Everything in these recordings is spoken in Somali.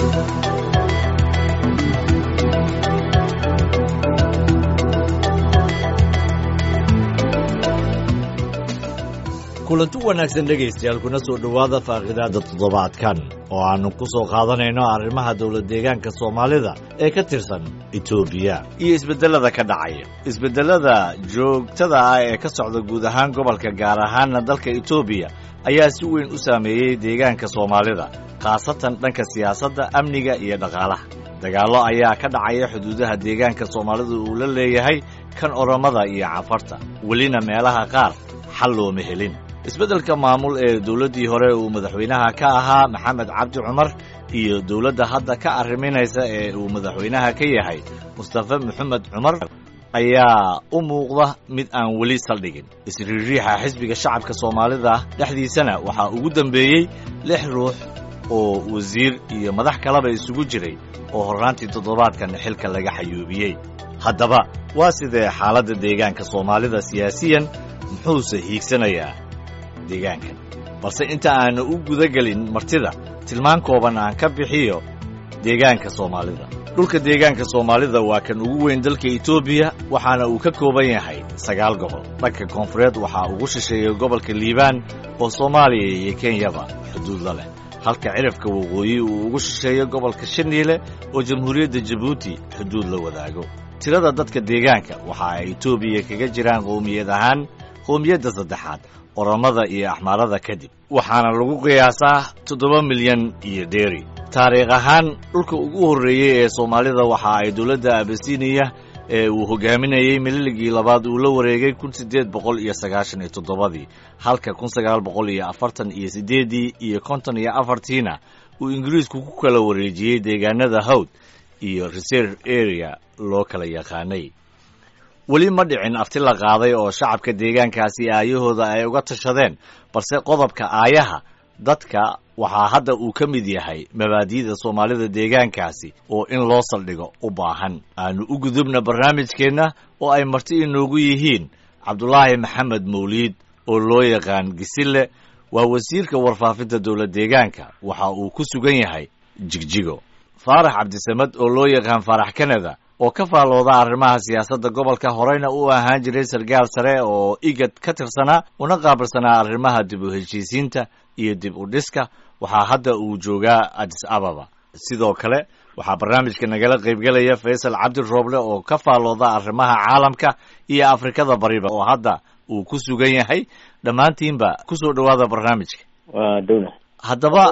kulanti wanaagsan dhegaystayaal kuna soo dhowaada faaqidaada toddobaadkan oo aannu ku soo qaadanayno arrimaha dowlad deegaanka soomaalida ee ka tirsan etoobiya iyo isbeddellada ka dhacaya isbeddellada joogtada ah ee ka socda guud ahaan gobolka gaar ahaanna dalka etoobiya ayaa si weyn u saameeyey deegaanka soomaalida khaasatan dhanka siyaasadda amniga iyo dhaqaalaha dagaallo ayaa ka dhacaya xuduudaha deegaanka soomaalida uu la leeyahay kan oromada iyo cafarta welina meelaha qaar xal looma helin isbeddelka maamul ee dowladdii hore uu madaxweynaha ka ahaa maxamed cabdi cumar iyo dowladda hadda ka arriminaysa ee uu madaxweynaha ka yahay mustafe maxamed cumar ayaa u muuqda mid aan weli saldhigin isriiriixa xisbiga shacabka soomaalida dhexdiisana waxaa ugu dembeeyey lix ruux oo wasiir iyo madax kaleba isugu jiray oo horraantii toddobaadkan xilka laga xayuubiyey haddaba waa sidee xaaladda deegaanka soomaalida siyaasiyan muxuuse hiigsanayaa deegaankan balse inta aanu u gudagelin martida tilmaan kooban aan ka bixiyo deegaanka soomaalida dhulka deegaanka soomaalida waa kan ugu weyn dalka etoobiya waxaana uu ka kooban yahay sagaal gobol dhanka koonfureed waxaa ugu shisheeya gobolka liibaan oo soomaaliya iyo kenyaba xuduud la leh halka cirifka waqooyi uu ugu shisheeyo gobolka shaniile oo jamhuuriyadda jabuuti xuduud la wadaago tirada dadka deegaanka waxa ay etoobiya kaga jiraan qowmiyad ahaan qowmiyadda saddexaad oromada iyo axmaarada kadib waxaana lagu qiyaasaa toddoba milyan iyo dheeri taariikh ahaan dhulka ugu horreeyey ee soomaalida waxa ay dowladda abasiniya ee uu hogaaminayey mililigii labaad uu la wareegay kun siddeed boqol iyo sagaashan iyo toddobadii halka kun sagaal boqol iyo afartan iyo siddeeddii iyo konton iyo afartiina uu ingiriisku ku kala wareejiyey deegaanada hawd iyo reserve area loo kala yaqaanay weli ma dhicin afti la qaaday oo shacabka deegaankaasi aayahooda ay uga tashadeen balse qodobka aayaha dadka waxaa hadda uu ka mid yahay mabaadi'da soomaalida deegaankaasi oo in loo saldhigo u baahan aanu u gudubna barnaamijkeenna oo ay marti inoogu yihiin cabdulaahi maxamed mawliid oo loo yaqaan gisille waa wasiirka warfaafinta dowlad deegaanka waxa uu ku sugan yahay jigjigo faarax cabdisamad oo loo yaqaan faarax kanada oo ka faallooda arrimaha siyaasadda gobolka horeyna u ahaan jiray sarkaal sare oo igad ka tirsanaa una qaabilsanaa arrimaha dib u heshiisiinta iyo dib u dhiska waxaa hadda uu joogaa adis ababa sidoo kale waxaa barnaamijka nagala qaybgelaya faysal cabdi rooble oo ka faallooda arrimaha caalamka iyo afrikada bariba oo hadda uu ku sugan yahay dhammaantiinba kusoo dhowaada barnaamijka haddaba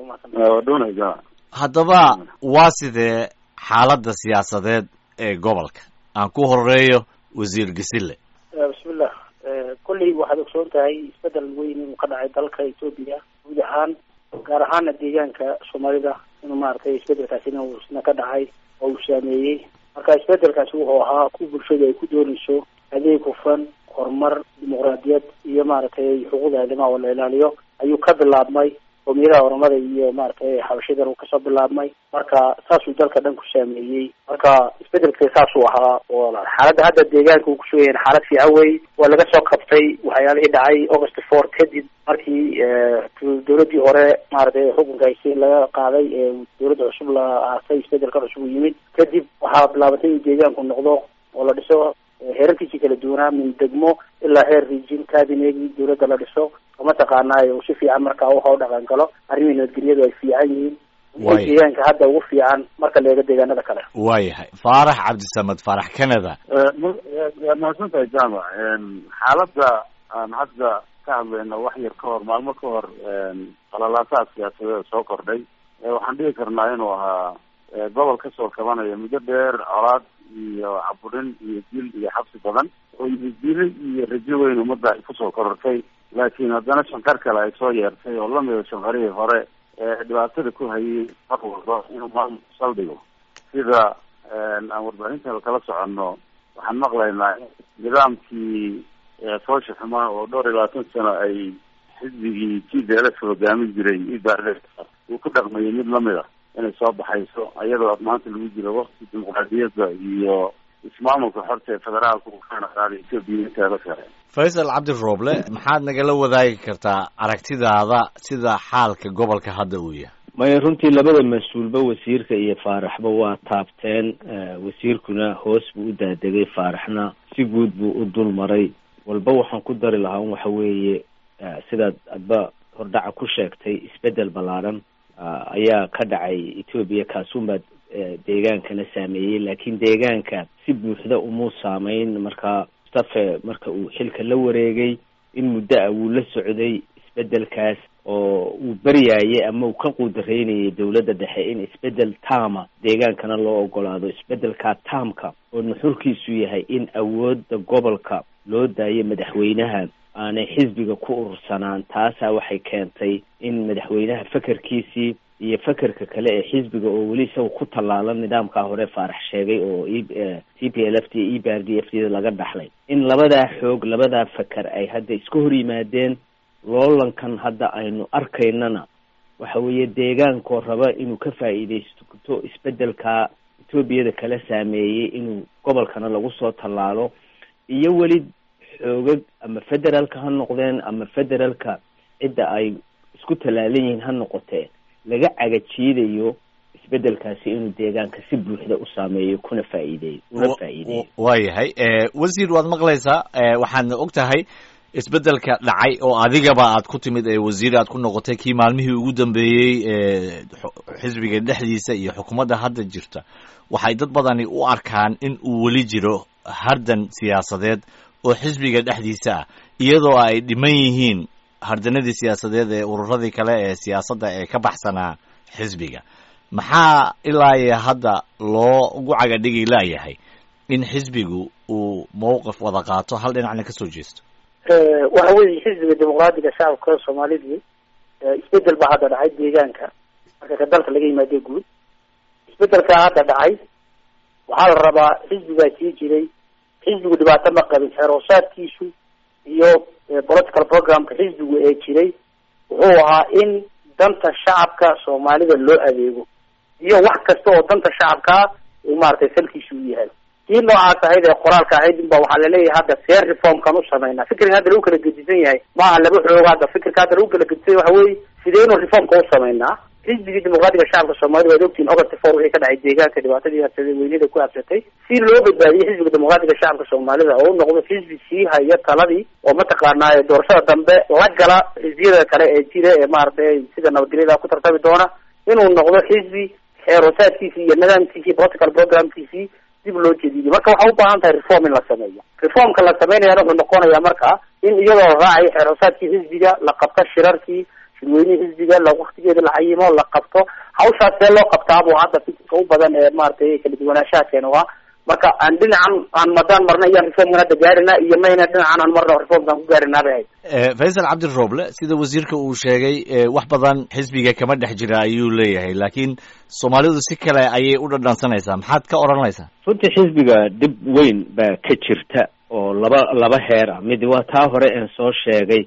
haddaba waa sidee xaaladda siyaasadeed ee gobolka aan ku horeeyo wasiir gasille bismillah kolley waxaad ogsoon tahay isbedel weyn inuu ka dhacay dalka etoobiya guud ahaan gaar ahaana deegaanka soomaalida inuu maaragtay isbedelkaasina uusna ka dhacay oo uu saameeyey marka isbedelkaasi wuxuu ahaa ku bulshadu ay ku doonayso adeeg hufan horumar dimuqraadiyad iyo maaragtay xuquuqda aadamaha oo la ilaaliyo ayuu ka bilaabmay qowmiyadaha oromada iyo maaragtay xabashadan uu kasoo bilaabmay marka saasuu dalka dhan ku saameeyey marka isbedelka saasuu ahaa oo xaaladda hadda deegaanka uu kusugayahay xaalad fiican wey waa laga soo qabtay waxyaalihii dhacay august four kadib markii dowladdii hore maaragtay xukunka haysi laga qaaday ee dowladda cusub la aasay isbedelka cusub u yimid kadib waxaa bilaabatay in deegaanku noqdo oo la dhiso heerarkiisii kala duwanaa min degmo ilaa heer region cabinegi dowladda la dhiso oo mataqaanaa uu si fiican markaa waxa u dhaqan galo arrimihii nabadgelyadu ay fiican yihiin deegaanka hadda ugu fiican marka la eego deegaanada kale waayahay faarax cabdisamad faarax canada waad mahadsantahay jaamac xaaladda aan hadda ka hadlayno wax yar ka hor maalmo ka hor qalalaasaha siyaasadeeda soo kordhay waxaan dhigi karnaa inuu ahaa gobol kasoo kabanaya muddo dheer colaad iyo caburin iyo dil iyo xabsi badan oo yididili iyo rajo weyn ummadda ay kusoo korortay laakiin haddana shanqar kale ay soo yeertay oo lamida shanqarihii hore ee dhibaatada ku hayay mar walba inuu maamul saldhigo sida aan warbaahinta kala soconno waxaan maqlaynaa nidaamkii foosha xumaa oo dhowr iyo labaatan sano ay xisbigii t d l f hogaamin jiray ibaale uu ku dhaqmayay mid lamid a inay soo baxayso iyadoo maanta lagu jiro wakti dimuqraadiyadda iyo ismaamulka xorta ee federaalka uu ka naqaaday etoobiya inteeda kale faysal cabdi rooble maxaad nagala wadaagi kartaa aragtidaada sida xaalka gobolka hadda uu yahay maya runtii labada mas-uulba wasiirka iyo faaraxba waa taabteen wasiirkuna hoos buu u daadegay faaraxna si guud buu u dul maray walba waxaan ku dari lahaa un waxa weeye sidaad adba hordhaca ku sheegtay isbedel ballaaran ayaa ka dhacay etoobiya kaasuunbaa deegaankana saameeyey laakiin deegaanka si buuxda umuu saameyn marka mustafe marka uu xilka la wareegay in muddo ah wuu la socday isbedelkaas oo uu baryaayay ama uu ka quudareynayay dowladda dhexe in isbedel taama deegaankana loo ogolaado isbedelkaa taamka oo nuxurkiisu yahay in awoodda gobolka loo daayo madaxweynaha aanay xisbiga ku urursanaan taasaa waxay keentay in madaxweynaha fekerkiisii iyo fekerka kale ee xisbiga oo weli isaga ku tallaalan nidaamkaa hore faarax sheegay oo t p l f t e b r d f d laga dhaxlay in labadaa xoog labadaa feker ay hadda iska hor yimaadeen loolankan hadda aynu arkaynana waxa weeye deegaankoo raba inuu ka faa'iidaysto isbedelkaa etoobiyada kala saameeyey inuu gobolkana lagu soo tallaalo iyo weli xoogag ama federaalka ha noqdeen ama federaalka cidda ay isku tallaalan yihiin ha noqotee laga cagajiidayo isbedelkaasi inuu deegaanka si buuxda u saameeyo kuna faa'iideeyo una faa'iideeyo waayahay wasiir waad maqlaysaa waxaadna og tahay isbedelka dhacay oo adigaba aad ku timid ee wasiir aad ku noqotay kii maalmihii ugu dambeeyey xisbiga dhexdiisa iyo xukuumadda hadda jirta waxay dad badani u arkaan in uu weli jiro hardan siyaasadeed oo xisbiga dhexdiisa ah iyadoo ay dhiman yihiin hardanadii siyaasadeed ee ururadii kale ee siyaasadda ee ka baxsanaa xisbiga maxaa ilaa iyo hadda loo ugu cagadhigi laayahay in xisbigu uu mowqif wada qaato hal dhinacna kasoo jeesto waxa weeye xisbiga dimuqraadiga shacabka soomaalidii isbedel baa hadda dhacay deegaanka marka ka dalka laga yimaado guud isbedelkaa hadda dhacay waxaa la rabaa xisbigaa sii jiray xisbigu dhibaato ma qabin xeeroosaadkiisu iyo political programka xisbigu ee jiray wuxuu ahaa in danta shacabka soomaalida loo adeego iyo wax kasta oo danta shacabkaa uu maaragtay salkiisu u yahay kii noocaas ahayd ee qoraalka ahayd inba waxaa laleeyahay hadda seer reformkan u sameynaa fikriga hadda lagu kala gedisan yahay maaha laba xoog hadda fikirka hadda lagu kala gedisan yahay waxa weeye sideynu reformka u sameynaa xisbigii dimuqraadiga shacabka soomaalida waad ogtihin august four wixii ka dhacay deegaanka dhibaatadii habsaday weynida ku habsatay si loo badbaadiyey xisbiga dimuqraadiga shacabka soomaalida oo u noqdo xisbi sii haya taladii oo mataqaanaa doorashada dambe la gala xisbiyada kale ee jira ee maaragtay sida nabadgelyada ku tartami doona inuu noqdo xisbi xeeroosaadkiisii iyo nidaamkiisii political programkiisii dib loo jediyo marka waxaa u baahan tahay reform in la sameeyo reformka la sameynayana wuxuu noqonayaa marka in iyadoo la raacayo xeeroosaadkii xisbiga la qabto shirarkii shirweynihii xisbiga la waktigeeda la cayimo la qabto hawshaas see loo qabtaabuu hadda fikirka u badan ee maaragtay kala duwanaanshaha keena waa marka aan dhinacan aan madaan marna iyaan reformkan hadda gaarina iyo mayna dhinacan aan marna reformkan ku gaarinaa bay ahayd faysal cabdirooble sida wasiirka uu sheegay wax badan xisbiga kama dhex jira ayuu leeyahay laakiin soomaalidu si kale ayay u dhadhansanaysaa maxaad ka odhanaysaa runtii xisbiga dhib weyn baa ka jirta oo laba laba heer ah mid waa taa hore een soo sheegay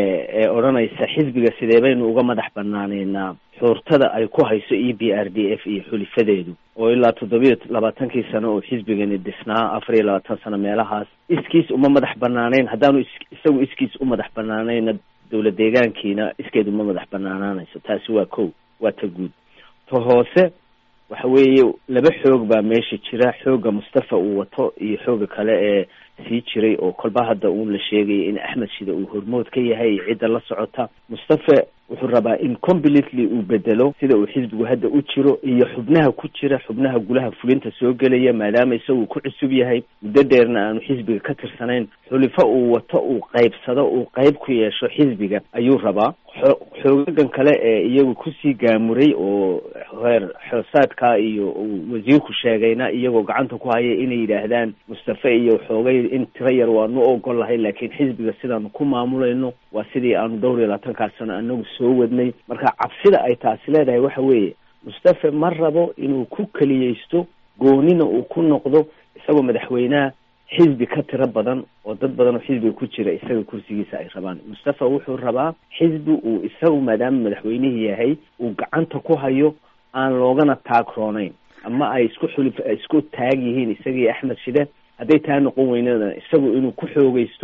ee odhanaysa xisbiga sidee baynu uga madax banaaneynaa xuurtada ay ku hayso e b r d f iyo xulifadeedu oo ilaa toddobiyo labaatankii sano oo xisbigani dhisnaa afar iyo labaatan sano meelahaas iskiis uma madax banaaneyn haddaanu is isagu iskiis u madax banaaneyna dowlad deegaankiina iskeed uma madax banaanaanayso taasi waa kow waa ta guud ta hoose waxa weeye laba xoog baa meesha jira xoogga mustafa uu wato iyo xooga kale ee sii jiray oo kolba hadda uun la sheegaya in axmed shida uu hormood ka yahay iyo cidda la socota mustafa wuxuu rabaa in completely uu bedelo sida uu xisbigu hadda u jiro iyo xubnaha ku jira xubnaha gulaha fulinta soo gelaya maadaama isagu ku cusub yahay muddo dheerna aanu xisbiga ka tirsanayn xulifo uu wato uu qaybsado uu qayb ku yeesho xisbiga ayuu rabaa xoogagan kale ee iyagu kusii gaamuray oo heer xoosaadka iyo uu wasiirku sheegayna iyagoo gacanta ku haya inay yidhaahdaan mustafa iyo xoogay in tiro yar waanu ogol lahay laakiin xisbiga sidaanu ku maamulayno waa sidii aanu dhowr iyo labaatankaa sano anagu soo wadnay marka cabsida ay taasi leedahay waxa weeye mustafa ma rabo inuu ku keliyeysto goonina uu ku noqdo isagoo madaxweynaha xisbi ka tiro badan oo dad badan oo xisbiga ku jira isaga kursigiisa ay rabaan mustafa wuxuu rabaa xisbi uu isagu maadaama madaxweynihii yahay uu gacanta ku hayo aan loogana taagroonayn ama ay isku xuli isku taag yihiin isagii axmed shide hadday taa noqon weynana isagu inuu ku xoogeysto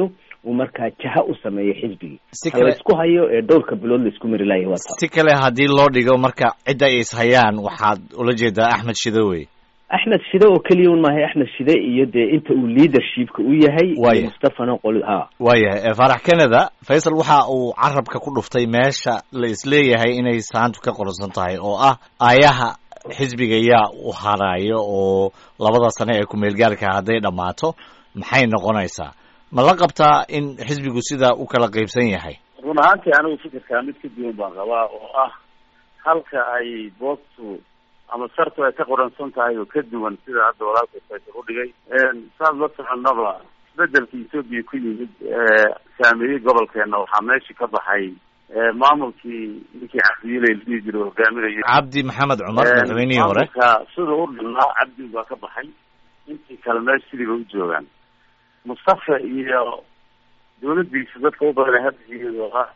uu markaa jaha u sameeyo xisbigii si ha kale laysku hayo ee dhowrka bilood laisku mari laaya waa taa si kale haddii loo dhigo marka cidda ay ishayaan waxaad ula jeedaa axmed shidowey axmed shide oo keliya un maahay axmed shide iyo dee inta uu leadershipka u yahay Waaya. iyo mustafana qoli ha waayahay ee faarax canada faysal waxa uu carabka ku dhuftay meesha la isleeyahay inay saantu ka qoransan tahay oo ah aayaha xisbiga yaa u haraayo oo labada sane ee ku-meelgaarka hadday dhammaato maxay noqonaysaa ma la qabtaa in xisbigu sidaa u kala qaybsan yahay run ahaantii anigu fikirkaa mid ka duwan baan qabaa oo ah halka ay boogtu ama sartu ay ka qoransan tahay oo ka duwan sida hadda walaalka faysal udhigay saad la soconaba isbedelka etoobiya ku yimid ee saameeyey gobolkeena waxaa meeshii ka baxay maamulkii ninkii cabdiyilay la dhihi jiray hogaaminayo cabdi maxamed cumar madaxweynihii hore maamulka sida u dhanaa cabdi baa ka baxay intii kale meesha sidii ba u joogaan mustafa iyo dawladdiisa dadka u badan hadda iyadoo ah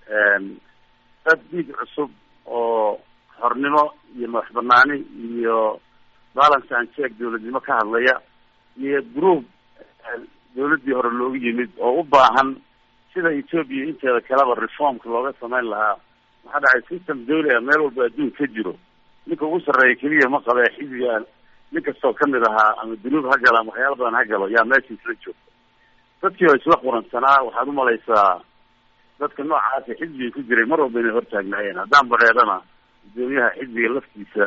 dad dhiig cusub oo xornimo iyo madax banaani iyo balance and check dawladnimo ka hadlaya iyo group dawladdii hore loogu yimid oo u baahan sida etoobiya inteeda kaleba reformka looga samayn lahaa maxaa dhacay system dawli ah meel walba adduun ka jiro ninka ugu sarreeya keliya ma qabe xisbiga nin kastoo kamid ahaa ama dunuub ha galo ama waxyaala badan ha galo yaa meesha isla joogta dadkii oo isla quransanaa waxaad umalaysaa dadka noocaasa xisbiga ku jiray mar walba inay hortaagnaayeen haddaan bareedana gudoomiyaha xisbiga laftiisa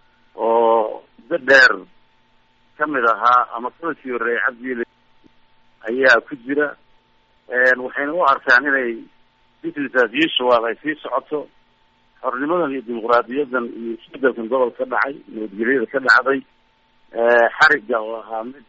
oo muddo dheer kamid ahaa ama kala sii horreeyay cabdiile ayaa ku jira waxayna u arkaan inay business as usual ay sii socoto xornimadan iyo dimuqraadiyadan iyo isbedelkan gobolka ka dhacay nabadgelyada ka dhacday xarigga oo ahaa mid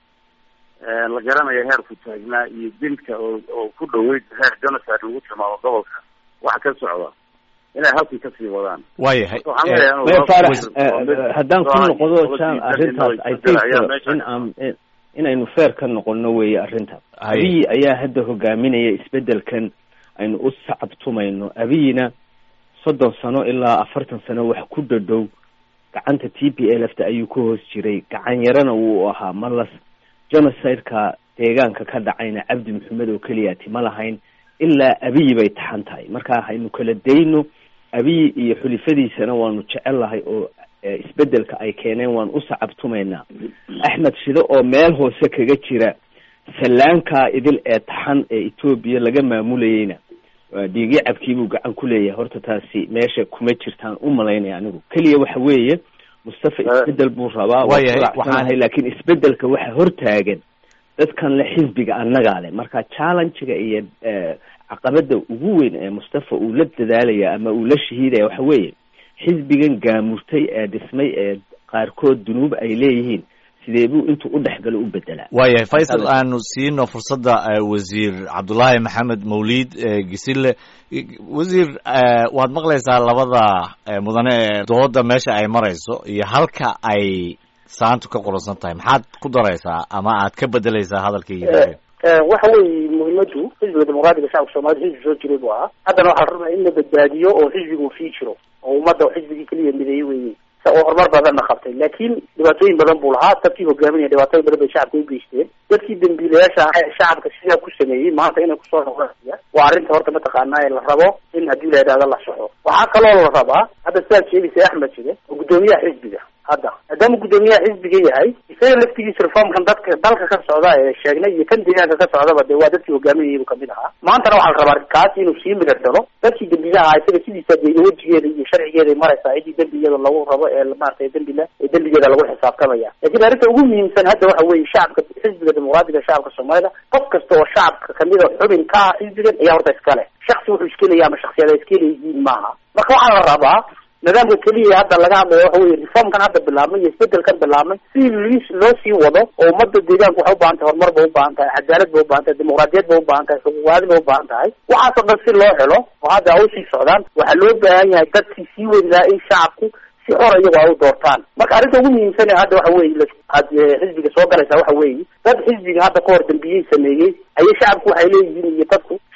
la garanayo heerku taagnaa iyo dilka oo oo ku dhaweyd heer genocide lagu tilmaamo gobolka waxa ka socda inay halkii kasii wadaan waayahay waxaan leeyahay maya inuu faarax waa mid- haddaan ku waa noqdo mid- jam mid- arrintaas i mid- think ayaa meesha in aan inaynu feer ka noqono weeye arrinta Haye. abiy ayaa hadda hogaaminaya isbedelkan aynu u sacabtumayno abiyina soddon sano ilaa afartan sano wax ku dhadhow gacanta t p l f ta ayuu ka hoos jiray gacan yarana wuu ahaa malas genocide-ka deegaanka ka dhacayna cabdi maxamed oo keliyaati ma lahayn ilaa abiy bay taxan tahay marka haynu kala dayno abiy iyo xulifadiisana waanu jecel lahay oo eh, isbedelka ay keeneen waan u sacabtumaynaa axmed shide oo meel hoose kaga jira sallaankaa idil ee taxan ee etoobiya laga maamulayeyna waa dhiigi cabkiibuu gacan ku leeyahay horta taasi meesha kuma jirtaan u malaynaya anigu keliya waxa weeye mustafa Eh, isbedel buu rabaa waa waayahay, kulacsanahay waxaan- laakiin isbedelka waxa hortaagan dadkan le xisbiga annagaa leh marka challenge-ga iyo eh, caqabada ugu weyn ee mustafa uu la dadaalaya ama uu la shahiidaya waxa weeye xisbigan gaamurtay ee dhismay ee qaarkood dunuub ay leeyihiin sidee buu intuu u dhexgalo u bedelaa waayahay faysal Hadal. aanu siino fursadda eh, wasiir cabdullaahi maxamed mawliid eh, gisile I- wasiir eh, waad maqlaysaa labada eh, mudane ee dooda meesha ay marayso iyo halka ay saantu ka qoransan tahay maxaad ku daraysaa ama aad ka bedelaysaa hadalkii yidhahdeen waxa weeye muhiimadu xisbiga dimuqraadiga shacabka soomaalida xisbi soo jiray buu ahaa haddana waxaa la rabaa in la badbaadiyo oo xisbiga uu sii jiro oo ummadda xisbigii keliya mideeyey weeye sa oo horumar badanna qabtay laakiin dhibaatooyin badan buu lahaa dadkii hogaaminaya dhibaatooyin badan bay shacabka u geysteen dadkii dambiilayaasha ahaa ee shacabka sidaa ku sameeyey maanta inay kusoo noqonaya waa arrinta horta mataqaanaa ee la rabo in haddii la yidhahdo la soxo waxaa kaloo la rabaa hadda sidaad sheegaysa axmed shide oo guddoomiyaha xisbiga hadda maadaama guddoomiyaha xisbiga yahay isaga laftigiisa reformkan dadka dalka ka socda ee sheegnay iyo kan deegaanka ka socdaba dee waa dadkii hogaaminayay buu kamid ahaa maantana waxaa la rabaa kaas inuu sii midhadhalo dadkii dembilaha ahaa isaga sidiisa dee wejigeeda iyo sharcigeeday maraysaa cidii dembigeeda lagu rabo ee maaragtay dembile ee dembigeeda lagu xisaabtamaya laakiin arrinta ugu muhiimsan hadda waxa weeye shacabka xisbiga dimuqraadiga shacabka soomaalida qof kasta oo shacabka kamid a xubin ka ah xisbigan ayaa horta iska leh shaksi wuxuu iska leeyahay ama shaksiyada iska leeyihiin maaha marka waxaa la rabaa nidaamka keliya hadda laga hadlayo waxa weye reformkan hadda bilaabmay iyo isbedelkan bilaabmay si lis loo sii wado oo ummadda deegaanka waxay ubaahan tahay horumar bay ubaahan tahay cadaalad bay ubaahan tahay dimuqraadiyad bay ubaahan tahay xuquuqaadi bay ubaahan tahay waxaasoo dhan si loo helo oo hadda ay usii socdaan waxaa loo baahan yahay dadkii sii wadi lahaa in shacabku si xor iyago ay u doortaan marka arrinta ugu muhiimsan ee hadda waxa weeye aad xisbiga soo galaysaa waxa weeye dad xisbiga hadda ka hor dambiyey sameeyey ayay shacabku waxay leeyihiin iyo dadku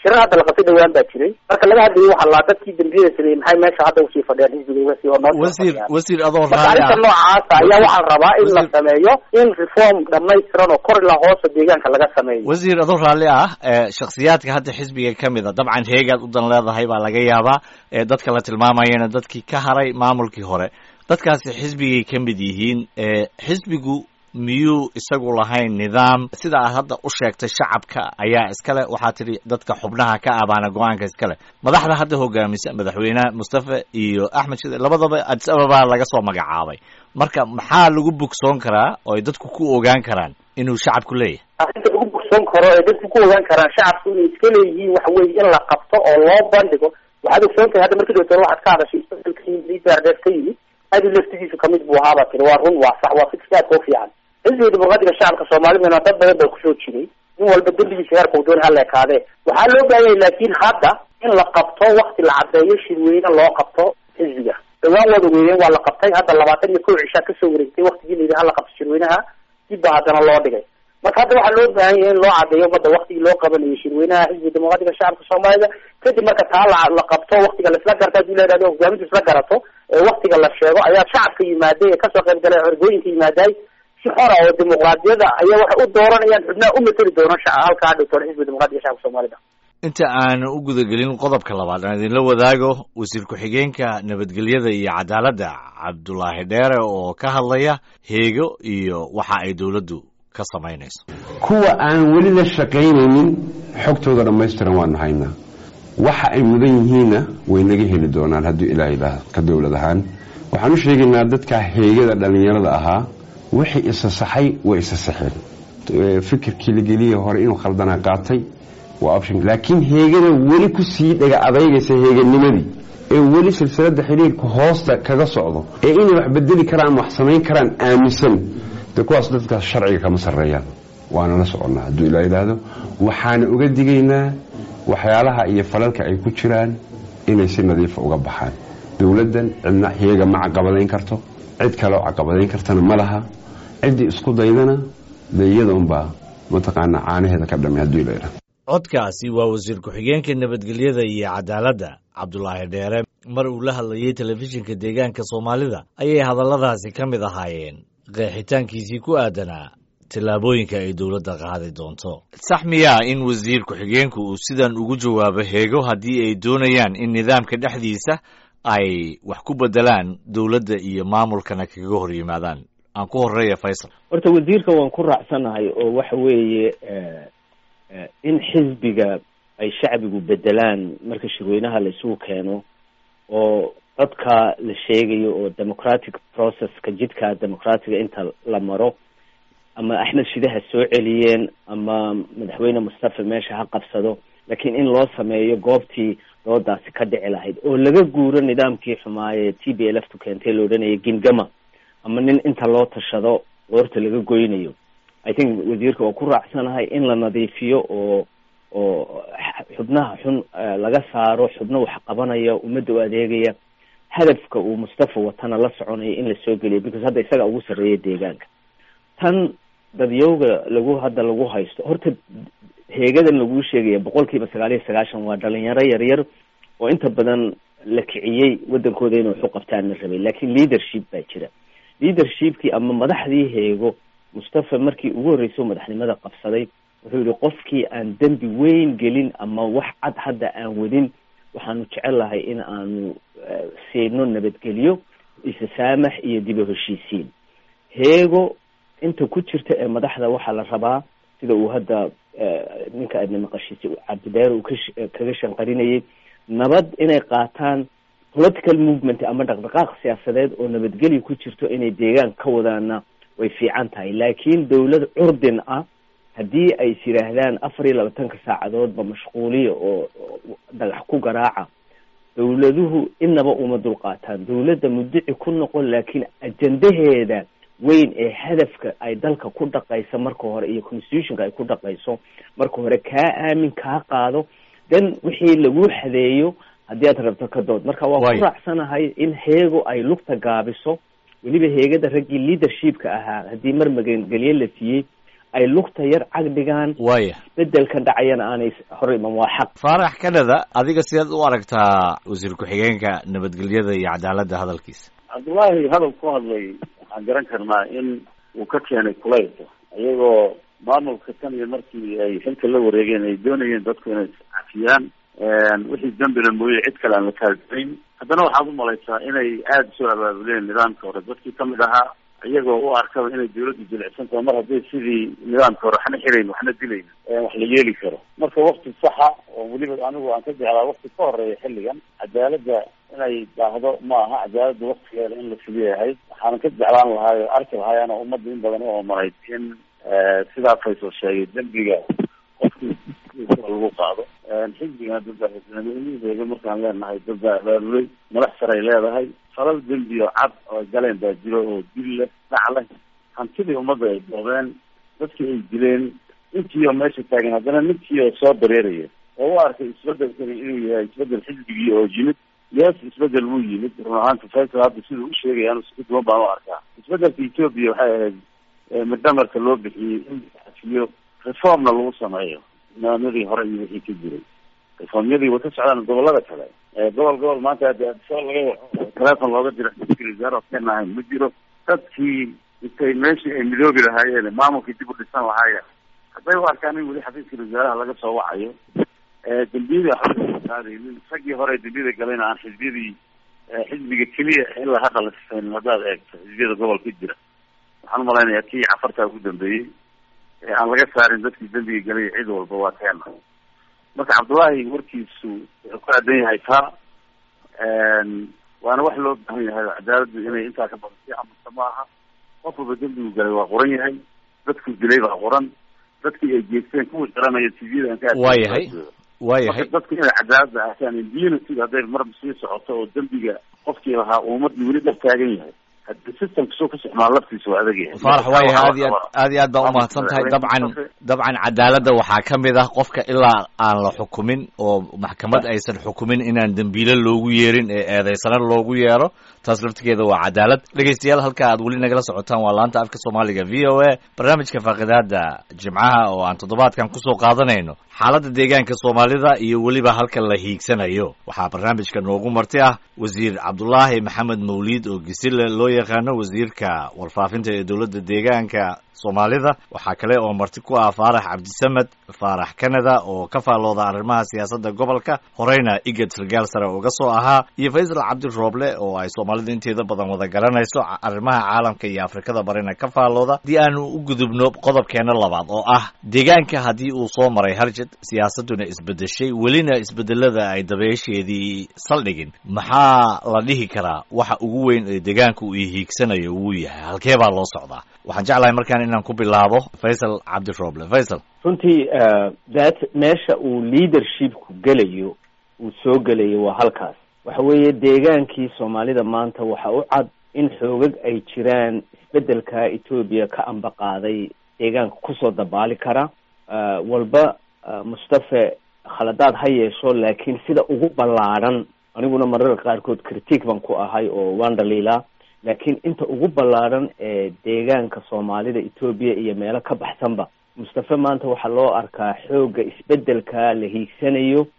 shirar hadda la qabtay dhawaan baa jiray marka laga hadlayo waxaa laa dadkii dambiyada sameeyey maxay meesha hadda usii fadhiyaan xisbiga uga sii oo noo wasiir wasiir adoo marka raalli arrinta ah noocaasa ayaa waxaan rabaa in la Wasiir- sameeyo in reform dhamaystiran oo kor ilaa hoosa deegaanka laga sameeyo wasiir adoo raalli ah ee shakhsiyaadka hadda xisbiga ka mid a dabcan heegaad u dan leedahay baa laga yaabaa ee dadka la tilmaamayana dadkii ka haray maamulkii hore dadkaasi xisbigay ka mid yihiin ee xisbigu miyuu isagu lahayn nidaam sida aad hadda u sheegtay shacabka ayaa iskale waxaa tidhi dadka xubnaha ka abaana go-aanka iskale madaxda hadda hogaamisa madaxweynaha mustafa iyo axmed shide labadaba addis ababa laga soo magacaabay marka maxaa lagu bogsoon karaa oo ay dadku ku ogaan karaan inuu shacabku leeyahay arrinta ugu bogsoon karo ee dadku ku ogaan karaan shacabku inay iska leeyihiin waxa weeye in la qabto oo loo bandhigo waxaad ogsoon tahay hadda markii doctor waxaad ka hadashay isbedelka yimid liderdeed ka yimid adi laftigiisu kamid buu ahaaba tiri waa run waa sax waa fikirka aadka u fiican xisbiga dimuqraadiga shacabka soomaalidana dad badan baa kusoo jiray nin walba dembigiisa heerka uu doon hala ekaadee waxaa loo baahan yahay laakiin hadda in la qabto wakti la caddeeyo shirweyne loo qabto xisbiga dhawaan wada weeyeen waa la qabtay hadda labaatan iyo kow cishaa kasoo wareegtay waktigii la yidhi hala qabto shirweynaha dib baa haddana loo dhigay marka hadda waxaa loo baahan yahay in loo caddeeyo ummadda waktigii loo qabanayo shirweynaha xisbiga dimuqraadiga shacabka soomaalida kadib marka taa la la qabto waktiga la isla garto hadii la yidhahdo hogaamintu isla garato ee waktiga la sheego ayaa shacabka yimaaday ee kasoo qayb galay xorgooyinka yimaaday si xora oo dimuqraadiyada ayaa waxay u dooranayaan xubnaha u mateli doona shaca halkaa dhigtoon xisbiga dimuqraadiga shacabka soomaalida inta aan u gudagelin qodobka labaad aan idinla wadaago wasiir ku-xigeenka nabadgelyada iyo cadaaladda cabdulaahi dheere oo ka hadlaya heego iyo waxa ay dowladdu ka samaynayso kuwa aan weli la shaqaynaynin xogtooda dhammaystiran waanu haynaa waxa ay mudan yihiinna way naga heli doonaan hadduu ilaahay idhaah ka dowlad ahaan waxaan u sheegaynaa dadka heegada dhallinyarada ahaa wixii isa saxay way isa saxeen Eh, fikirkii la geliyey hore inuu khaldanaa qaatay waa option laakiin heegada weli ku sii dhaga adaygaysa heeganimadii ee weli silsilada xidhiirka hoosta kaga socdo ee inay wax bedeli karaan wax samayn karaan aaminsan de kuwaas dadkaas sharciga kama sarreeyaan waana la soconnaa hadduu ilaa yidhaahdo waxaana uga digaynaa waxyaalaha iyo falalka ay ku jiraan inay si nadiifa uga baxaan dowladdan cidna heega ma caqabadayn karto cid kaleo caqabadayn kartana ma laha ciddii isku daydana de iyada unbaa mataqaanaa caanaheeda ka dhamay hadduu ilaa yidhahdo codkaasi waa wasiir ku-xigeenka nabadgelyada iyo cadaaladda cabdulaahi dheere mar uu la hadlayey telefishinka deegaanka soomaalida ayay hadalladaasi ka mid ahaayeen qeexitaankiisii ku aadanaa tallaabooyinka ay dowladda qaadi doonto sax miyaa in wasiir ku-xigeenku uu sidan ugu jawaabo heego haddii ay doonayaan in nidaamka dhexdiisa ay wax ku bedelaan dowladda iyo maamulkana kaga hor yimaadaan aan ku horeeya faysal horta wasiirka waan ku raacsanahay oo waxa weeye eh, eh, in xisbiga ay shacbigu bedelaan marka shirweynaha la isugu keeno oo dadka la sheegayo oo democratic processka jidka democratiga inta la maro ama axmed shide ha soo celiyeen ama madaxweyne mustafa meesha ha qabsado laakiin in loo sameeyo goobtii doodaasi ka dhici lahayd oo laga guuro nidaamkii xumaaye t b l f tu keentay la odhanaya gingama ama nin inta loo tashado qoorta laga goynayo i think wasiirka waa ku raacsanahay in la nadiifiyo oo oo xubnaha xun eh, laga saaro xubno wax qabanaya ummadda u adeegaya hadafka uu mustafa watana la soconaya in la soo geliyo because hadda isaga ugu sarreeya deegaanka tan dadyowga lagu hadda lagu haysto horta heegadan laguu sheegaya boqol kiiba sagaal iyo sagaashan waa dhalinyaro yaryar oo inta badan la kiciyey wadankooda inay waxu qabtaan la rabay laakiin leadership baa jira leadershipkii ama madaxdii heego mustafa markii ugu horreysay oo madaxnimada qabsaday wuxuu yihi qofkii aan dembi weyn gelin ama wax cad hadda aan wadin waxaanu jecel lahay in aanu eh, siino nabadgelyo isasaamax iyo dib u heshiisiin heego inta ku jirta ee madaxda waxaa la rabaa sida uu hadda eh, ninka aadna maqashiisay cabdideer uu kash- kaga shanqarinayay nabad inay qaataan political movement ama dhaqdhaqaaq siyaasadeed oo nabadgelyo ku jirto inay deegaan ka wadaana way fiican tahay laakiin dowlad curdin ah haddii ay is yidhaahdaan afar iyo labaatanka saacadoodba mashquuliya oo oo dhagax ku garaaca dowladuhu inaba uma dulqaataan dowladda mudici ku noqon laakiin ajandaheeda weyn ee hadafka ay dalka ku dhaqayso marka hore iyo constitutionka ay ku dhaqayso marka hore kaa aamin kaa qaado then wixii lagu xadeeyo haddii aad rabto ka dood marka waa Waay. ku raacsanahay in heego ay lugta gaabiso weliba heegada raggii leadershipka ahaa haddii mar magangelye la siiyey ay lugta yar cagdhigaan waaya bedelkan dhacayana aanay hor iman waa xaq faarax kanada adiga sidaad u aragtaa wasiir ku-xigeenka nabadgelyada iyo cadaaladda hadalkiisa cabdullaahi hadal ku hadlay waxaan garan karnaa in uu ka keenay kulaylka iyagoo maamulka tan iyo markii ay xilka la wareegeen ay doonayeen dadku inay cafiyaan wixii dambina mooye cid kale aan la kaalgelayn haddana waxaad umalaysaa inay aada usoo abaabuleen nidaamka hore dadkii kamid ahaa iyagoo u arkaba inay dawladdu jilicsan tahay mar hadday sidii nidaamka hore waxna xirayn waxna dilayn wax la yeeli karo marka wakti saxa oo weliba anigu aan ka jeclaa wakti ka horeeya xilligan cadaaladda inay daahdo ma aha cadaaladda waktigeeda in la fuliyo ahayd waxaana ka jeclaan lahaay o arki lahaayana ummadda in badan u omarayd in sidaa faysal sheegay dembiga qofkii lagu qaado xisbigan dadba markaan leenahay dad baa abaabulay madax saray leedahay falal dembi oo cad oo galeen baa jiro oo dil leh dhac leh hantidii ummadda ay doobeen dadkii ay dileen intii oo meesha taagan haddana ninkii oo soo dareeraya oo u arkay isbedelkani inuu yahay isbedel xisbigii oo yimid yes isbedel wuu yimid run ahaanta faysal hadda siduu u sheegaya anu si duwan baan u arkaa isbedelka etoobiya waxay ahayd midhamarka loo bixiyey in la xafiyo reformna lagu sameeyo nidaamyadii hore iyo wixii ka jiray reformyadii way ka socdaan gobolada kale gobol gobol maanta hadii adisoo laga waco telefon looga dira ra-isul wasaare keen ahayn ma jiro dadkii intay meeshii ay midoobi lahaayeen maamulkii dib u dhisan lahaayeen hadday u arkaan in weli xafiiska wasaaraha laga soo wacayo dembiyadii waxba qaadaynin raggii hore dembiyada galayna aan xisbiyadii xisbiga keliya ilaa hadda la sifayn haddaad eegto xisbiyada gobolka jira waxaan umalaynaya kii cafartaa ugu dambeeyey ee aan laga saarin dadkii dembiga galay cid walba waa keena marka cabdullaahi warkiisu wuxuu ku aadan yahay taa waana wax loo baahan yahay cadaaladdu inay intaa ka badan sii amusta ma aha qof walba dembigu galay waa qoran yahay dadku dilay baa qoran dadkii ay geesteen kuwii garanaya tvda aan ka waayahay waayahay marka dadku inay cadaaladda ahtaan impunity hadday marba sii socoto oo dembiga qofkii lahaa ummadii weli dhab taagan yahay hadii systemka soo ka socmaa laftiisa waa adag yahay faarax waayahay aad iyo aad aad iyo aad baa umahadsan tahay dabcan dabcan cadaaladda waxaa ka mid ah qofka ilaa aan la xukumin oo maxkamad aysan xukumin inaan dembiile loogu yeerin ee eedeysana loogu yeero taas laftigeeda waa cadaalad dhegeystayaal halka aad weli nagala socotaan waa laanta afka soomaaliga v o a barnaamijka faaqidaada jimcaha oo aan toddobaadkan kusoo qaadanayno xaaladda deegaanka soomaalida iyo weliba halka la hiigsanayo waxaa barnaamijka noogu marti ah wasiir cabdulaahi maxamed mawliid oo gisile loo yaqaano wasiirka warfaafinta ee dowladda deegaanka soomaalida waxaa kale oo marti ku ah faarax cabdisamed faarax canada oo ka faallooda arrimaha siyaasadda gobolka horeyna igad sargaal sare uga soo ahaa iyo faysal cabdi rooble oo ay soomaalida inteeda badan wada garanayso arrimaha caalamka iyo afrikada barina ka faallooda haddii aanu u gudubno qodobkeena labaad oo ah deegaanka haddii uu soo maray harjad siyaasadduna isbedeshay welina isbedelada ay dabeesheedii saldhigin maxaa la dhihi karaa waxa ugu weyn ee deegaanka uu hiigsanayo wuu yahay halkee baa loo socdaa waxaan jeclahay markaan inaan ku bilaabo faysal cabdi rooble faysal runtii that meesha uu leadershipku gelayo uu soo gelayo waa halkaas waxa weeye deegaankii soomaalida maanta waxa u cad in xoogag ay jiraan isbedelka etoobiya ka amba qaaday deegaanka kusoo dabaali kara walba mustafe khaladaad ha yeesho laakiin sida ugu ballaadhan aniguna mararka qaarkood critique baan ku ahay oo waan dhaliilaa laakiin inta ugu ballaadhan ee deegaanka soomaalida etoobiya iyo meelo ka baxsanba mustafe maanta waxaa loo arkaa xoogga isbedelka la hiigsanayo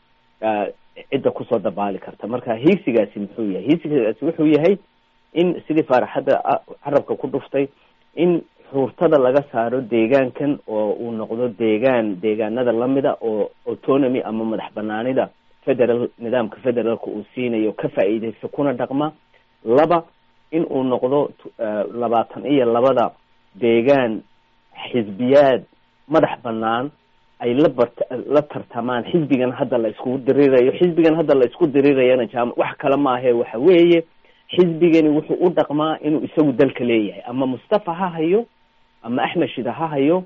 cidda kusoo dabaali karta marka hiigsigaasi muxuu yahay hiigsigaasi wuxuu yahay in sidii faaraxadda carabka ku dhuftay in xuurtada laga saaro deegaankan oo uu noqdo deegaan deegaanada lamida oo autonomy ama madax banaanida federal nidaamka federaalka uu siinayo ka faa'iideysta kuna dhaqma laba in uu noqdo labaatan iyo labada deegaan xisbiyaad madax banaan ay la bart la tartamaan xisbigan hadda la iskugu dirirayo xisbigan hadda la isku dirirayana jaam wax kale maahe waxa weeye xisbigani wuxuu u dhaqmaa inuu isagu dalka leeyahay ama mustafa ha hayo ama axmed shida ha hayo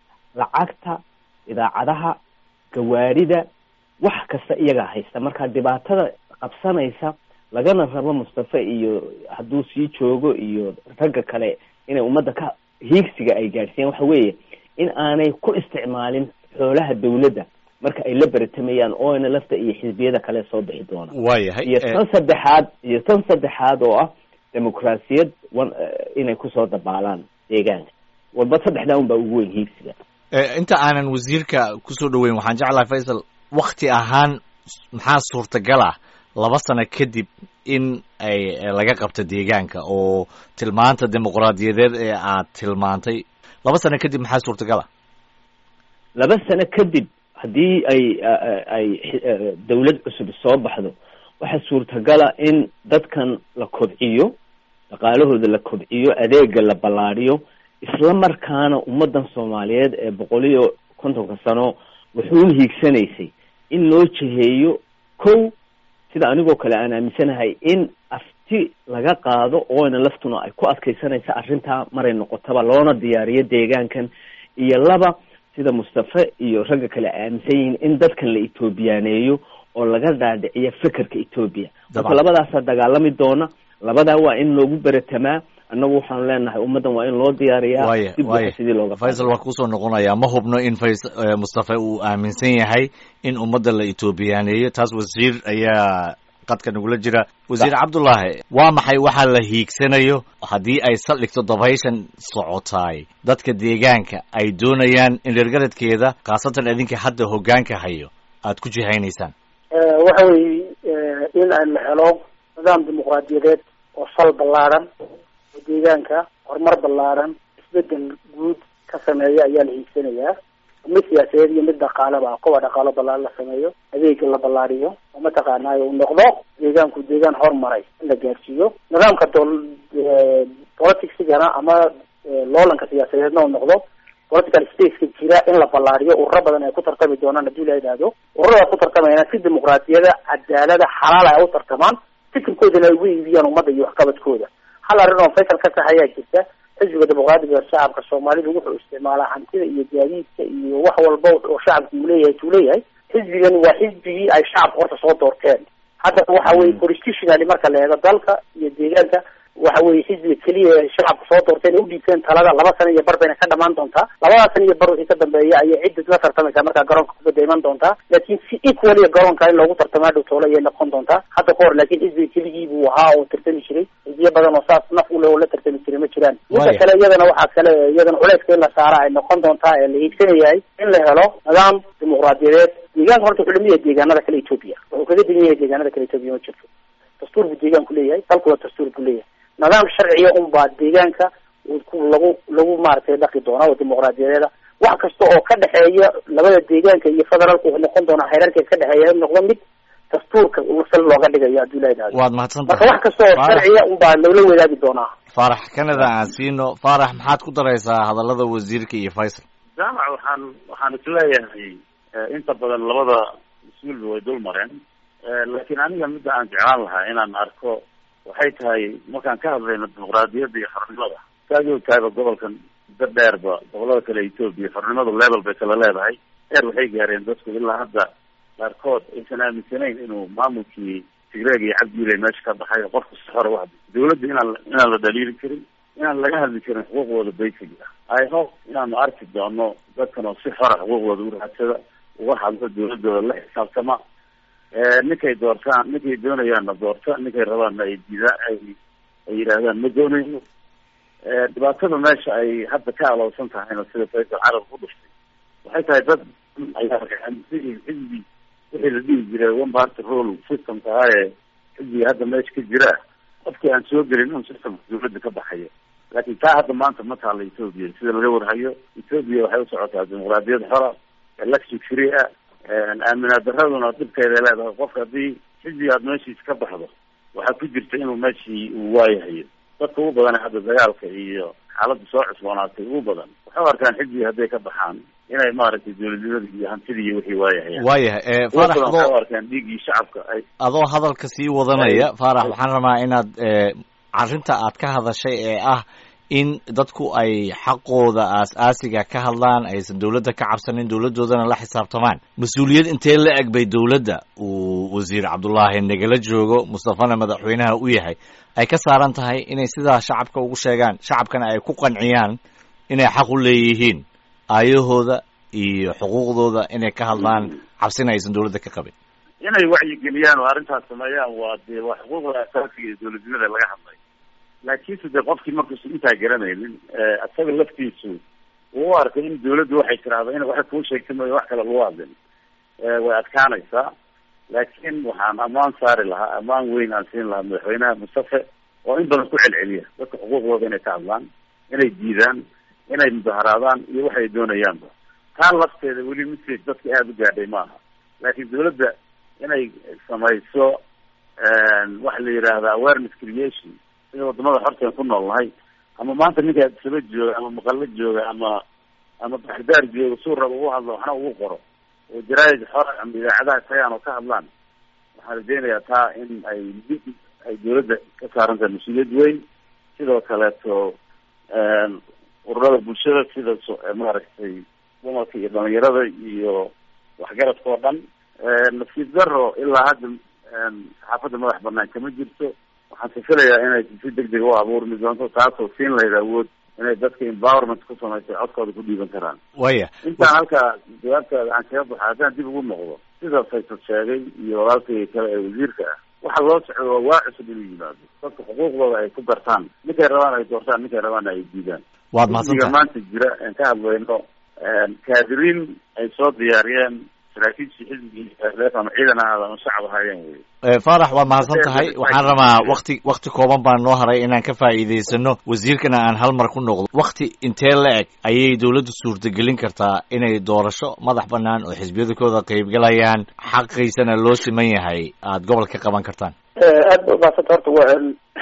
lacagta idaacadaha gawaarida wax kasta iyagaa haysta marka dhibaatada qabsanaysa lagana rabo mustafe iyo hadduu sii joogo iyo ragga kale inay ummadda ka hiigsiga ay gaadhsiiyaan waxa weeye in aanay ku isticmaalin xoolaha dawladda marka ay la beratamayaan oona lafta iyo xisbiyada kale soo bixi doona waayahay iyo tan saddexaad iyo tan saddexaad oo ah dimuqraasiyad inay kusoo dabaalaan deegaanka walba saddexdaa un baa ugu weyn hiigsiga inta aanan wasiirka kusoo dhaweyn waxaan jeclahay faysal wakti ahaan maxaa suurtagal ah laba sano kadib in ay laga qabto deegaanka oo tilmaanta dimuqraadiyadeed ee aad tilmaantay laba sano kadib maxaa suurtagal ah laba sano kadib haddii ay ay dawlad cusub soo baxdo waxaa suurtagala in dadkan la kobciyo dhaqaalahooda la kobciyo adeega la ballaadhiyo isla markaana ummaddan soomaaliyeed ee boqol iyo kontonka sano wuxuun hiigsanaysay in loo jiheeyo kow sida anigoo kale aan aaminsanahay in afti laga qaado ooyna laftuna ay ku adkaysanaysa arrintaa maray noqotaba loona diyaariyo deegaankan iyo laba sida mustafe iyo ragga kale ay aaminsan yihiin in dadkan la etoobiyaaneeyo oo laga dhaadhiciyo fekerka etoobiya marka labadaasaa dagaalami doona labadaa waa in loogu beratamaa annagu waxaanu leenahay ummaddan waa in loo diyaariyaa waya waya sidii looga faysal waa kusoo noqonayaa ma hubno in fays mustafe uu aaminsan yahay in ummadda la etoobiyaaneeyo taas wasiir ayaa qadka nagula jira wasiir cabdullaahi waa maxay waxaa la hiigsanayo haddii ay saldhigto dabayshan socotaay dadka deegaanka ay doonayaan in reergaradkeeda khaasatan idinka hadda hoggaanka hayo aad ku jihaynaysaan waxa weeye in la helo nidaam dimuqraadiyadeed oo sal ballaaran oo deegaanka horumar ballaaran isbedel guud ka sameeya ayaa la hiigsanayaa mid siyaasadeed iyo mid dhaqaaleba koba dhaqaalo ballaaran la sameeyo adeega la ballaariyo oo mataqaanaayo uu noqdo deegaanku deegaan hormaray in la gaarsiiyo nidaamka dol politicsigana ama loolanka siyaasadeedna uu noqdo political spaceka jira in la ballaariyo ururo badan ay ku tartami doonaan haddii la yidhaahdo ururada ku tartamayana si dimuqraadiyada cadaalada xalaal ay u tartamaan fikirkoodana ay ugu iibiyaan ummadda iyo waxqabadkooda hal arrin oo faysal ka tahay ayaa jirta xisbiga dimuqraadiga shacabka soomaalidu wuxuu isticmaalaa hantida iyo gaadiidka iyo wax walba oo shacabku uu leeyahay tuu leeyahay xisbigan waa xisbigii ay shacabka horta soo doorteen haddana waxa weye constitutionally marka la eego dalka iyo deegaanka waxa weye xisbiga keliya ee shacabka soo doorteen ee udhiibteen talada laba sano iyo bar bayna ka dhamaan doontaa labadaa sano iyo bar wixii ka dambeeya ayay cidda la tartamaysaa markaa garoonka kubadda iman doontaa laakiin si equalia garoonka in loogu tartamaa dhow toole ayay noqon doontaa hadda ka hor laakiin xisbiga keligii buu ahaa oo tartami jiray xisbiyo badan oo saas naf u leh oo la tartami jiray ma jiraan midda kale iyadana waxaa kale iyadana culeyska in la saara ay noqon doontaa ee la hiigsanayahay in la helo nidaam dimuqraadiyadeed deegaanka horta wuxuu lamid yahay deegaanada kale etoobiya wuxuu kaga degan yahay deegaanada kale etoobiya ma jirto dastuur buu deegaanku leeyahay dalkuna dastuur buu leeyahay nidaam sharciya unbaa deegaanka lagu lagu maaragtay dhaqi doonaa oo dimuqraadiyadeeda wax kasta oo ka dhexeeya labada deegaanka iyo federaalka wuxuu noqon doonaa xeerarkeed ka dhexeeya in noqdo mid dastuurka sal looga dhigayo haddii la yidhahdo waad mahadsan marka wax kasta oo sharciya unbaa loola wadaagi doonaa faarax canada aan siino faarax maxaad ku daraysaa hadallada wasiirka iyo faysal jaamac waxaan waxaan isleeyahay inta badan labada mas-uulba way dul mareen laakiin aniga midda aan jeclaan lahaa inaan arko waxay tahay markaan ka hadlayno dimuqraadiyadda iyo xornimada saad ogtahayba gobolkan muddo dheerba gobolada kale etoobiya xornimadu level bay kala leedahay heer waxay gaareen dadku ilaa hadda qaarkood aysan aaminsanayn inuu maamulkii tigreeg iyo cabdiilay meesha ka baxay oo qofka si xora wax dawladda inaan inaan la dhaliili karin inaan laga hadli karin xuquuqdooda basic ah i hope inaanu arki doono dadkan oo si xora xuquuqdooda u raadsada uga hadlo dawladooda la xisaabtama ninkay doortaan ninkay doonayaanna doorta ninkay rabaanna ay dida ay ay yidhaahdaan ma doonayno dhibaatada meesha ay hadda ka alowsan tahayna sida faysal carab ku dhuftay waxay tahay dad ayaa xisbi wixii la dhihi jiray one party rule systemka ah ee xisbiga hadda meesha ka jira qofkii aan soo gelin un systemka dawladda ka baxayo laakiin taa hadda maanta ma taala etoobiya sida laga warhayo etoobiya waxay u socotaa dimuqraadiyad xora election free ah aaminaad daraduna dhibkeeday leedahay qofka haddii xisbiga aad meeshiisa ka baxdo waxaa ku jirta inuu meeshii uu waayahayo dadka ugu badan hadda dagaalka iyo xaaladda soo cusboonaatay ugu badan waxay u arkaan xisbiga hadday ka baxaan inay maaragtay dawladnimada iyo hantida iyo wixii waayahayaan waayahay ugu faarax badan waxay adoo u arkaan dhiiggii shacabka ay adoo hadalka sii wadanaya faarax waxaan rabaa inaad arrinta aad ka hadashay ee ah in dadku ay xaqooda aas-aasiga ka hadlaan aysan dowladda ka cabsanin dowladdoodana la xisaabtamaan mas-uuliyad intee la eg bay dowladda uu wasiir cabdullaahi nagala joogo mustafana madaxweynaha u yahay ay ka saaran tahay inay sidaa shacabka ugu sheegaan shacabkana ay ku qanciyaan inay xaq u leeyihiin aayahooda iyo xuquuqdooda inay ka hadlaan cabsina aysan dowladda ka qabin inay wacyigeliyaan oo arrintaas sameeyaan waa dee waa xuquuqda asaasiga ee dawladnimada laga hadlay laakiinse dee qofkii markuusa intaa garanaynin isaga laftiisu uu u arkay in dawladdu waxay tiraahdo in waxay kuu sheegta mooya wax kale lagu hadlin way adkaanaysaa laakiin waxaan ammaan saari lahaa ammaan weyn aan siin lahaa madaxweynaha mustafe oo in badan ku celceliya dadka xuquuqdooda inay ka hadlaan inay diidaan inay mudaharaadaan iyo waxay doonayaanba taa lafteeda weli message dadka aada u gaadhay maaha laakiin dawladda inay samayso waxa la yidhaahda awareness creation sida wadamada xorteen ku nool nahay ama maanta ninka saba jooga ama maqalo jooga ama ama baxdaar jooga suu raba ugu hadlo waxna ugu qoro oo jaraa'id xora ama idaacadaha tagaan oo ka hadlaan waxaan rajeynayaa taa in ay ay dawladda ka saaran tahay mas-uuliyad weyn sidoo kaleeto ururada bulshada sida maaragtay dumarka iyo dhalinyarada iyo waxgaradka oo dhan nasiib daro ilaa hadda saxaafadda madax banaan kama jirto waxaan sifilayaa inay si degdeg u abuurmi doonto taasoo siin lahayd awood inay dadka empowerment ku samaysa codkooda ku dhiiban karaan waya intaan halkaa jawaabtaada aan kaga baxa haddaan dib ugu noqdo sida faysal sheegay iyo walaalkay kale ee wasiirka ah waxa loo socdo waa waa cusub inuu yimaado dadka xuquuqdooda ay ku gartaan ninkay rabaan ay doortaan ninkay rabaan ay diidaan waad xisbiga mahadsantahay maanta jira aan ka hadlayno kaadiriin ay soo diyaariyeen saraakiishii xisbigii ama ciidan ahaada ama shacab ahaayeen wey Eh, faarax waad mahadsan tahay Ee, waxaan rabaa wakti wakti kooban baan noo haray inaan ka faa'iidaysano wasiirkana aan hal mar ku noqdo wakti intee la eg ayay dawladdu suurtagelin kartaa inay doorasho madax bannaan oo xisbiyadakooda qaybgalayaan xaqiisana loo siman yahay aada gobolka qaban kartaan aad ba umahadsanta horta wa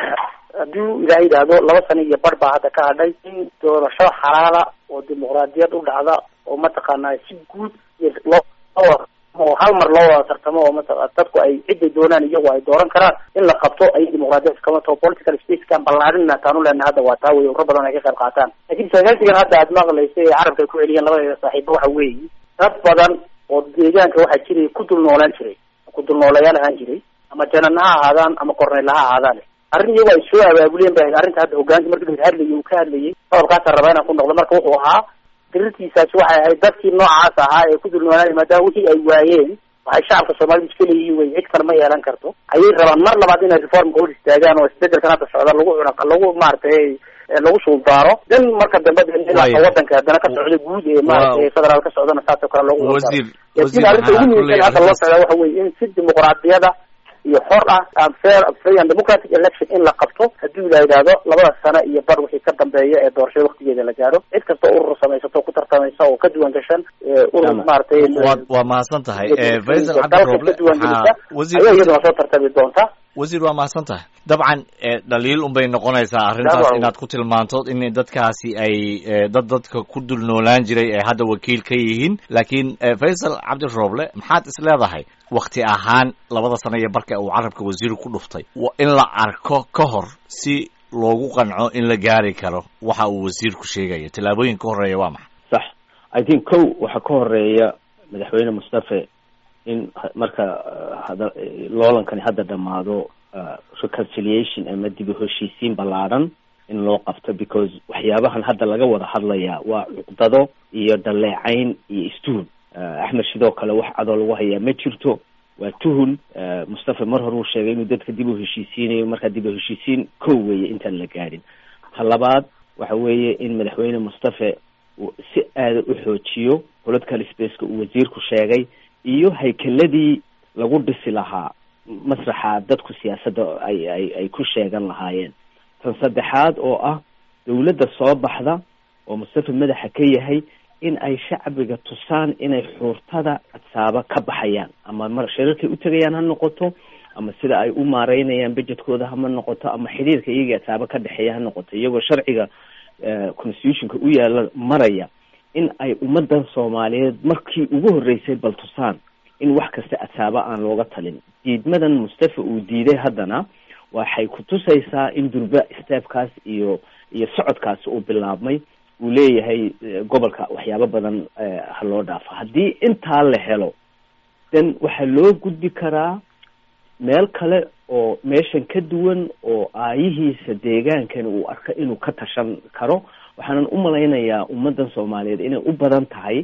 haddii ilaah yidhaahdo laba sano iyo bar baa hadda ka hadhay in doorasho xalaala oo dimuqraadiyad u dhacda oo mataqaanaa si guud iyo loo loo- oo hal mar loo wada tartamo oo mata dadku ay ciday doonaan iyagu ay dooran karaan in la qabto ay dimuqraadiyad kama taho political spacekan ballaarinna taanu leenahay hadda waa taa wey urro badan ay ka qayb qaataan laakiin sagaalsigan hadda aad maqlaysa ee carabka ay ku celiyeen labadeeda saaxiibo waxa weeye dad badan oo deegaanka waxaa jiray ku dul noolaan jiray ku dul noolayaal ahaan jiray ama janan ha ahaadaan ama korneyl ha ahaadaan arrin iyagu ay soo abaabuleen ba ahayd arrinta hadda hogaanka markii la hadlayay uu ka hadlayay qodobkaasaan rabaa inaan ku noqdo marka wuxuu ahaa dirirtiisaasi waxay ahayd dadkii noocaas ahaa ee ku dul noolaanay maadaama wixii ay waayeen waxay shacabka soomaalida iska leeyihiin wey cid kale ma yeelan karto ayay rabaan mar labaad inay reformka hor istaagaan oo isbedelkan hadda socda lagu cuna lagu maaragtay eh, lagu suuldaaro dan marka dambe de ilaa Waayo. wadanka haddana ka socda guud ee maaragtay federaal ka socdana saasoo kale loogu wasiir laakiin arrinta ugu muhiimsan hadda loo socdaa waxa weeye in si dimuqraadiyada iyo xor ah and fair free and democratic election in la qabto haddii la yidhaahdo labada sano iyo bar wixii ka dambeeya ee doorashada waktigeeda la gaaro cid kasta urur samaysato ku tartamaysa oo ka duwan gashan ee urur Tama. maaragtay waad waa mahadsan tahay Eh, faysal dalka cabdirooble ka duwan gelisa waxaa wasiir ayaa iyaduna soo tartami doonta wasiir waa mahadsan tahay dabcan eh, dhaliil unbay noqonaysaa arrintaas Dabcan. inaad ku tilmaanto in dadkaasi ay eh, dad dadka ku dul noolaan jiray ay hadda wakiil ka yihiin laakiin eh, faysal cabdirooble maxaad is leedahay wakti ahaan labada sano iyo barka uu carabka wasiirku ku dhuftay wa in la arko ka hor si loogu qanco in la gaari karo waxa uu wasiirku sheegaya tallaabooyin ka horeeya waa maxay sax i think kow waxaa ka horeeya madaxweyne mustafe in ha- marka uh, hada loolankani hadda dhammaado uh, reconciliation ama dib u heshiisiin ballaaran in loo qabto because waxyaabahan hadda laga wada hadlayaa waa cuqdado iyo dhaleecayn iyo istuhun uh, axmed sidoo kale wax cadoo lagu hayaa ma jirto waa tuhun uh, mustafe mar hore uu sheegay inuu dadka dib u heshiisiinayo markaa dib u heshiisiin kow weeye intaan la gaadhin ta labaad waxa weeye in madaxweyne mustafe uu si aada u xoojiyo political spaceka uu wasiirku sheegay iyo haykeladii lagu dhisi lahaa masraxa dadku siyaasadda ay ay ay ku sheegan lahaayeen tan saddexaad oo ah dawladda soo baxda oo mustafe madaxa ka yahay in ay shacbiga tusaan inay xuurtada cadsaaba ka baxayaan ama mar shirarkay u tegayaan ha noqoto ama sida ay u maareynayaan budgetkooda hama noqoto ama xidhiirka iyaga cadsaaba ka dhexeeya ha noqoto iyagoo sharciga eh, constitutionka u yaala maraya in ay ummadan soomaaliyeed markii ugu horreysay bal tusaan in wax kasta cadsaaba aan looga talin diidmadan mustafa uu diiday haddana waxay ku tusaysaa in durba steebkaas iyo iyo socodkaasi uu bilaabmay uu leeyahay eh, gobolka waxyaabo badan eh, ha loo dhaafo haddii intaa la helo then waxaa loo gudbi karaa meel kale oo meeshan ka duwan oo aayihiisa deegaankani uu arko inuu ka tashan karo waxaanan u malaynayaa ummaddan soomaaliyeed inay u badan tahay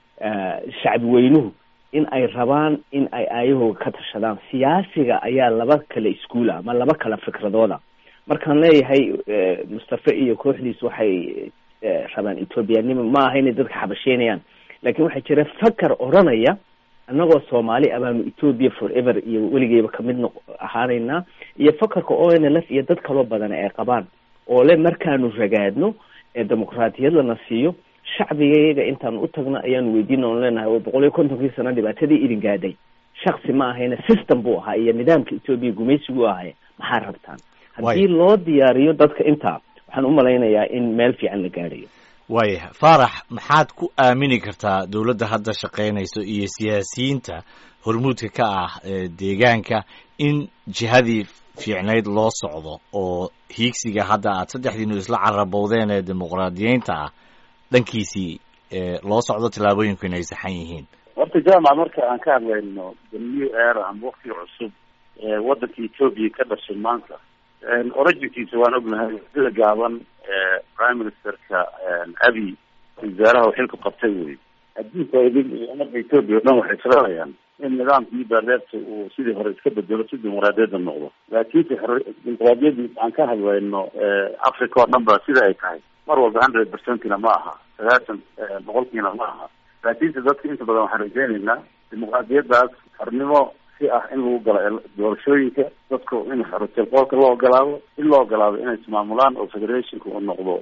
eh, shacbi weynuhu in ay rabaan in ay aayahooga ka tashadaan siyaasiga ayaa laba kale iskuula ama laba kale fikradooda markaan leeyahay mustafe iyo kooxdiis waxay rabaan ethoobiyanimo ma aha inay dadka xabasheynayaan laakiin waxaa jira fakar odranaya annagoo soomaali ah baanu ethoobia forever iyo weligeyba kamid noq ahaanaynaa iyo fakarka o n l f iyo dad kaloo badan ay qabaan oo le markaanu ragaadno ee dimuqraatiyad lana siiyo shacbigayaga intaanu u tagno ayaanu weydiina on leenahay oo boqol iyo kontonkii sano dhibaatadii idin gaadhay shaksi ma ahayna system buu ahaa iyo nidaamka etoobiya gumaysigu ahay maxaa rabtaan haddii loo diyaariyo dadka intaa waxaan umalaynayaa in meel fiican la gaadhayo waayahay faarax maxaad ku aamini kartaa dowladda hadda shaqaynayso iyo siyaasiyiinta hormuudka ka ah deegaanka in jihadii fiicnayd loo socdo oo hiigsiga hadda aad saddexdiinu isla carabowdeen ee dimuqraadiyeynta ah dhankiisii loo socdo tillaabooyinku inay saxan yihiin horta jaamac marka aan ka hadlayno the new era ama wakti cusub ee waddanka etoobiya ka dhashay maanta originkiisa waan ognahay sida gaaban prime ministerka abi wasaaraha xilku qabtay wey adduunka idin iyo ummadda etoobiya o dhan waxay filanayaan in nidaamkii baarleebta uu sidii hore iska bedelo si dimuqraadiyadda noqdo laakiinse dimuqraadiyadii aan ka hadlayno africa oo dhan ba sida ay tahay mar walba hundred percentina ma aha sagaashan boqolkiina ma aha laakiinse dadka inta badan waxaan rajeynaynaa dimuqraadiyaddaas xornimo si ah in lagu galo doorashooyinka dadku in xorotilqoolka loo ogolaado in loo ogolaado inay ismaamulaan oo federationka uu noqdo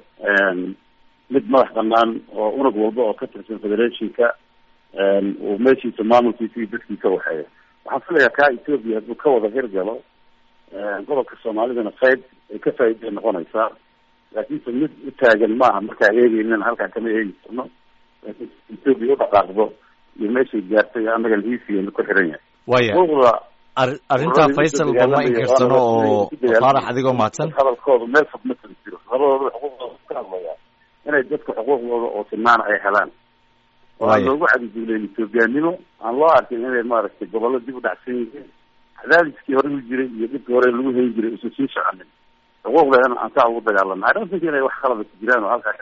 mid madax banaan oo unug walba oo ka tirsan federationka uu meeshiisa maamulkiisa iyo dadkiisa waxeeya waxaan filayaa kaa ethoopia hadduu ka wada hirgalo gobolka soomaalidana qayb ay ka faa'iday noqonaysaa laakiinse mid u taagan maaha markaa eegeynan halkaa kama eegi karno laakiin ethoopia u dhaqaaqdo iyo meeshay gaartay annaga liisigeena ku xiran yahay waya arrintaa faysal bama inkarsano oo faarax adigoo mahadsan hadalkooda meel fog ma kala jiro labadooda xuquuqdooda ka hadlaya inay dadka xuquuqdooda oo sinaan ay helaan oo aan loogu cadiduuleyn ethoobiyaannimo aan loo arkin inay maaragtay gobollo dib u dhacsan yihiin cadaadiskii hore u jiray iyo dhibkii hore lagu hayn jiray usan sii soconin xuquuqdeedana aan saa ugu dagaalana i don't think inay wax qalada ku jiraan oo halkaa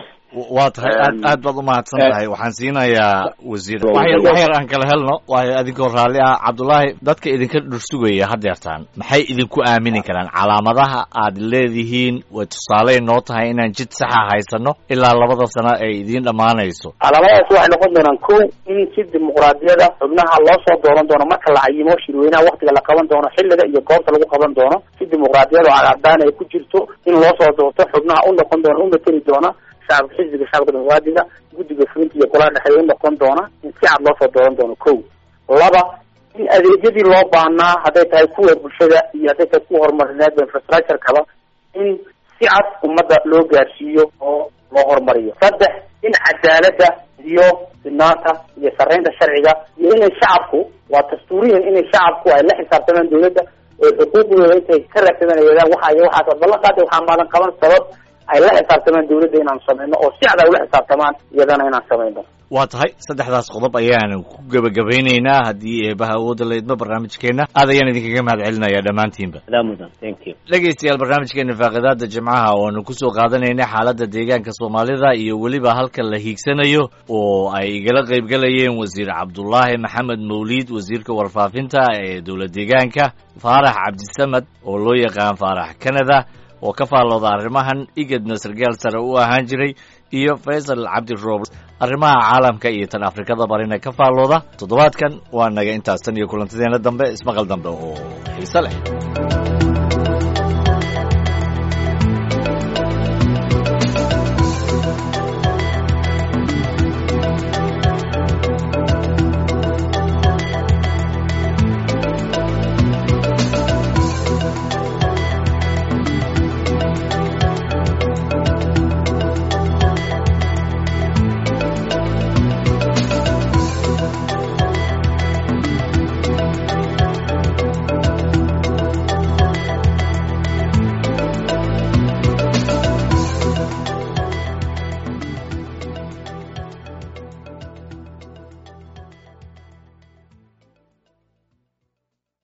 waa tahay aad aad baad umahadsan tahay waxaan siinayaa wasiir waxyar wax yar aan kala helno waayo adinkoo raalli ah cabdullaahi dadka idinka dhursugaya hadeertaan maxay idinku aamini karaan calaamadaha aad leedihiin way tusaaley noo tahay inaan jid saxa haysano ilaa labada sano ay idiin dhammaanayso calaamadahaas waxay noqon doonaan ko in si dimuqraadiyada xubnaha loo soo dooran doono marka la cayimo shirweynaha waktiga la qaban doono xilliga iyo goobta lagu qaban doono si dimuqraadiyada oo cadcadaan ay ku jirto in loo soo doorto xubnaha u noqon doona u mateli doona shacabka xisbiga shacabka dimuqraadiga guddiga fulinta iyo golaha dhexeeya u noqon doona in si cad loo soo dooran doono ko laba in adeegyadii loo baahnaa hadday tahay kuwa bulshada iyo hadday tahay kuwa horumarineed infrastructure-kaba in si cad ummadda loo gaarsiiyo oo loo horumariyo saddex in cadaaladda iyo sinaanta iyo sarreynta sharciga iyo inay shacabku waa dastuuriyan inay shacabku ay la xisaabtamaan dawladda oo xuquuqdooda intay ka raadsadaan ay wadaan waxa iyo waxaas ballan qaada waxaa maalan qaban sabab ay la xisaabtamaan dawladda inaan samayno oo si cad ay ula xisaabtamaan iyadana inaan samayno waa tahay saddexdaas qodob ayaan ku gebagabeynaynaa haddii eebaha awoodda la idmo barnaamijkeenna aad ayaan idinkaga mahad celinaya dhammaantiinba mudan thank you dhegaystayaal barnaamijkeena faaqidaada jimcaha oanu kusoo qaadanaynay xaaladda deegaanka soomaalida iyo weliba halka la hiigsanayo oo ay igala qaybgalayeen wasiir cabdulaahi maxamed mawliid wasiirka warfaafinta ee dowlad deegaanka faarax cabdisamad oo loo yaqaan faarax canada oo ka faallooda arrimahan igadna sargaal sare u ahaan jiray iyo faysal cabdi roob arrimaha caalamka iyo tan afrikada barina ka faallooda toddobaadkan waa naga intaas tan iyo kulantadeena dambe ismaqal dambe oo xiise leh